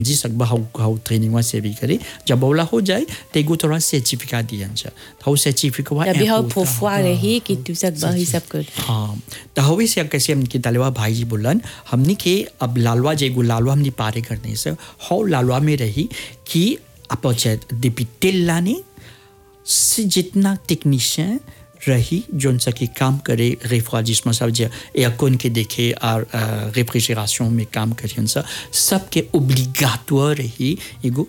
जी सकबा हाउ हाउ ट्रेनिंग से भी करे जब बोला हो जाए तो एगो तोरा सर्टिफिकेट दियन छ तो सर्टिफिकेट तभी हम फोफुआ रही कि तू सब वही सब कर हाँ तो हवे से कैसे हमने दलवा भाई जी बोलन हमने के अब लालवा जेगो लालवा हमने पारे करने से हाउ लालवा में रही कि आप डिपिटेल लाने से जितना टेक्नीशियन रही जोन सा की काम करे रेफ्रिजरेशन सब जे एयरकॉन के देखे और रेफ्रिजरेशन में काम करियन सा सबके ओब्लिगाटोर रही एगो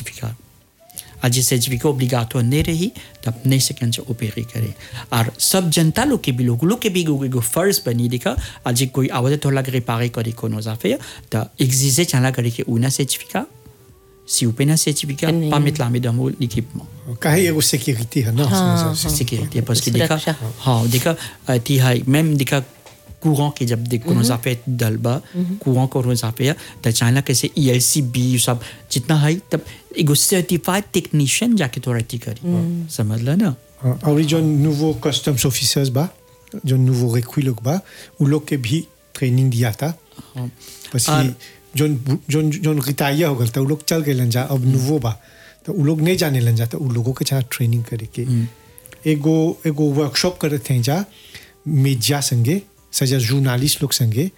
सर्टिफिकेट आज ये सर्टिफिकेट ओब्लिगाटोर नहीं रही तब नहीं सकें से ओपेरी करे और सब जनता लोग के भी लोग लोग के भी एगो एगो फर्ज बनी देखा आज कोई आवाज तो लग रिपारे करे कोनो जाफे तो एग्जिजे चला करे के उना certificate si vous payez un certificat, Tenez. pas mettre la dans l'équipement. काहे एगो सिक्योरिटी है ना हाँ, उसमें हाँ। sécurité parce que des cas सुरक्षा। हाँ des cas euh, ती है même des cas courant के जब देख कोनो जाफे दलबा courant कोनो जाफे त चाइना कैसे ELCB सब जितना है तब एगो सर्टिफाइड टेक्नीशियन जाके तो रेटी करी समझ ला ना हाँ, और जो नूवो कस्टम्स ऑफिसर्स बा जो नूवो रिक्वी लोग बा उ लोग के भी ट्रेनिंग दिया था हाँ। बस और- कि जोन जोन जोन रिटायर हो गल तो उ लोग चल गए जा अब नूवो बा तो उ लोग नहीं जाने लन जा तो उ लोगों के छा ट्रेनिंग करे के एगो एगो वर्कशॉप करत थे जा मीडिया संगे सजा जर्नलिस्ट लोग संगे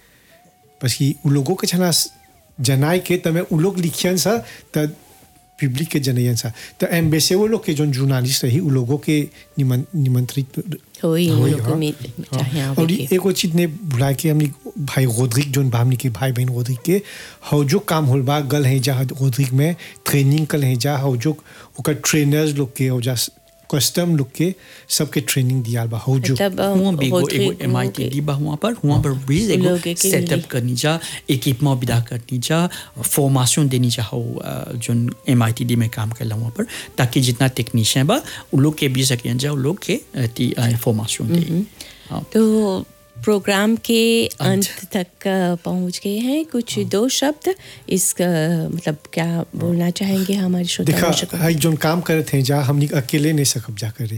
बस कि उ लोगों के छना जनाई के तमे उ लोग लिखियन सा त पब्लिक के जनयन सा तो एम्बेसे वो लोग के जोन जर्नलिस्ट रही उ लोगों के निमन निमंत्रित होई होई, लोग हाँ। में चाहे हाँ, आवे और के। एगो चीज ने बुला के हमने भाई गोदरिक जोन बा हमने के भाई बहन गोदरिक के हौ जो काम होल बा गल है जा गोदरिक में ट्रेनिंग कल है जा हौ जो ओकर ट्रेनर्स लोग के हौ जा कस्टम लोग के सबके ट्रेनिंग दिया बा हौ जो मतलब हुआ भी एगो होतरी एगो एम आई टी डी बा हुआ पर हुआ पर भी एगो लोग के सेटअप मिली। करनी जा इक्विपमेंट विदा करनी जा फॉर्मेशन देनी जा हो जो एम आई टी डी में काम कर हुआ पर ताकि जितना टेक्नीशियन बा उ लोग के भी सकें जा उ लोग के फॉर्मेशन दे हाँ तो प्रोग्राम के अंत तक अ, पहुंच गए हैं कुछ दो शब्द इस अ, मतलब क्या बोलना चाहेंगे हमारे श्रोता देखा दर्शकों को? हाई जोन काम करे थे जा हमने अकेले नहीं सकब जा करे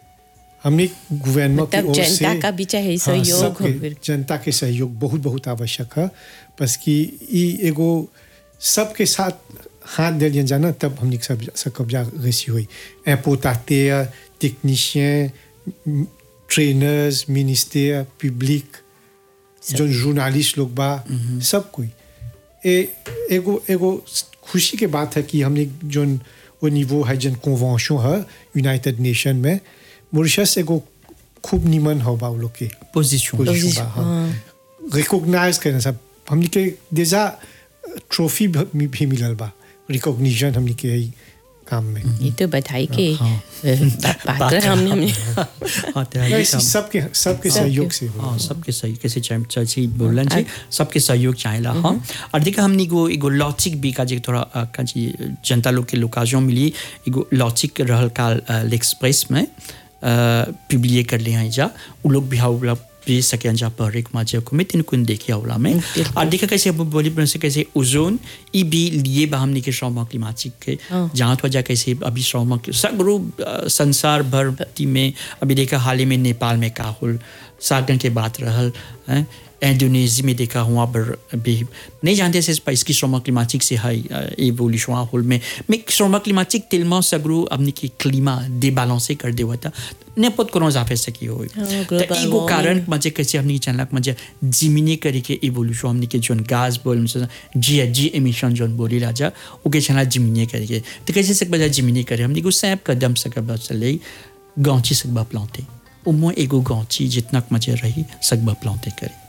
हमने गवर्नमेंट की मतलब ओर से जनता का भी चाहे हाँ, सहयोग हो सबके- फिर। जनता के सहयोग बहुत बहुत आवश्यक है बस कि ई एगो सबके साथ हाथ दिलियन जाना तब हमने सब सकब जा रेसी हुई एपोताते टेक्नीशियन ट्रेनर्स मिनिस्टर पब्लिक जो जर्नलिस्ट लोग बा सब कोई ए एगो एगो खुशी के बात है कि हमने जो वो निवो है जन कन्वेंशन है यूनाइटेड नेशन में मॉरिशस एगो खूब निमन हो बा उ लोग के पोजीशन पोजीशन बा हाँ रिकॉग्नाइज करना सब हमने के देजा ट्रॉफी भी भी मिलल बा रिकॉग्निशन हमने के है काम में ये तो बधाई के हाँ। अ, बा- बात है हमने हमने हाँ तो है ये ऐसे काम। सबके सबके सहयोग से हो हाँ सबके सही कैसे चाहे चाची बोलन छी सबके सहयोग चाहेला हाँ और देखा हमने एगो एगो लॉजिक भी का जे थोड़ा अ, का जी जनता लोग के लोकाजों मिली एगो लॉजिक रहल काल एक्सप्रेस में पब्लिए कर ले हैं जा उ लोग भी हाउ भी सके जा पर एक माजे को में तीन कुन देखिया होला में बिल्कुल। और देखा कैसे अब बोली बन से कैसे ओजोन ई भी लिए बा हमने के श्रम क्लिमाटिक के हाँ। जहाँ तो जा कैसे अभी श्रम सगरो अ, संसार भर ती में अभी देखा हाल ही में नेपाल में का होल सागन के बात रहल हैं इंडोनेशिया में देखा हुआ पर अभी नहीं जानते से स्पाइस की श्रम क्लिमाटिक से है एवोल्यूशन होल में मैं श्रम क्लिमाटिक तिलमा सगरो अपनी की क्लीमा डिबैलेंस कर दे हुआ था नेपत कोनो जाफे सकी हो हाँ, तो global एगो warming। कारण मजे कैसे हमने चैनल मजे जिमिनी करे के इवोल्यूशन हमने के जोन गैस बोल जी जी एमिशन जोन बोली राजा ओके चैनल जिमिनी करे के तो कैसे सक बजा जिमिनी करे हमने को सैप कदम सकबा चले गांची सकबा प्लांटे au moins एगो गांची जितना मजे रही सकबा प्लांटे करे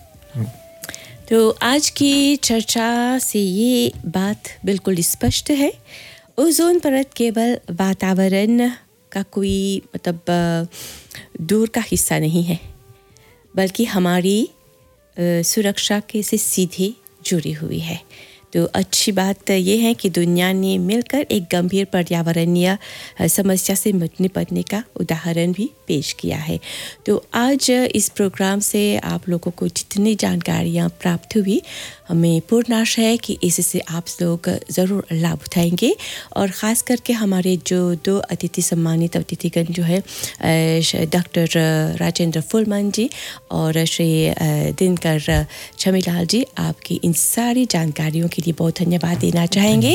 तो आज की चर्चा से ये बात बिल्कुल स्पष्ट है ओजोन परत केवल वातावरण का कोई मतलब अ, दूर का हिस्सा नहीं है बल्कि हमारी अ, सुरक्षा के से सीधे जुड़ी हुई है तो अच्छी बात ये है कि दुनिया ने मिलकर एक गंभीर पर्यावरणीय अ, समस्या से निप- निपटने का उदाहरण भी पेश किया है तो आज इस प्रोग्राम से आप लोगों को जितनी जानकारियाँ प्राप्त हुई हमें पूर्ण आशा है कि इससे आप लोग ज़रूर लाभ उठाएंगे और ख़ास करके हमारे जो दो अतिथि सम्मानित अतिथिगण जो है अ, श- डॉक्टर राजेंद्र फुलमान जी और श्री अ, दिनकर छमीलाल जी आपकी इन सारी जानकारियों के लिए बहुत धन्यवाद देना चाहेंगे